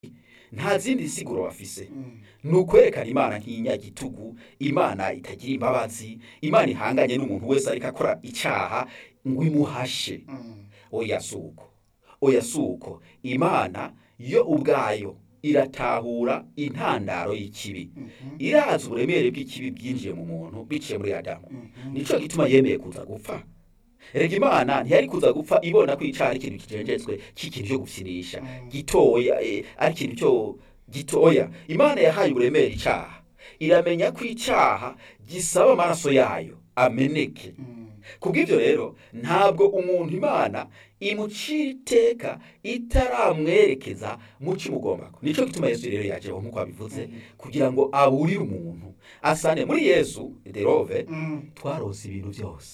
nta zindi siguro bafise ni ukwerekana imana nk'inyagitugu imana itagira imbabazi imana ihanganye n'umuntu wese ariko akora icyaha ngo imuhashe oya si uko oya si uko imana yo ubwayo iratahura intandaro y'ikibi irazi uburemere bw'ikibi bwinjiye mu muntu biciye muri adamu nicyo gituma yemeye kuza gupfa rega imana ntiyari kuza gupfa ibona ko icyaha ari ikintu kijenjetswe cy'ikintu cyo gufinisha gitoya eh, ari ikintu cyo gitoya imana yahaye uburemere icyaha iramenya ko icyaha gisaba amaraso yayo ameneke kubw'ibyo rero ntabwo umuntu imana imucira iteka itaramwerekeza mu kimugomba nicyo gituma yesu rero yajeho nk'uko abivuze kugira ngo aburire umuntu asane muri yesu derove twarose ibintu byose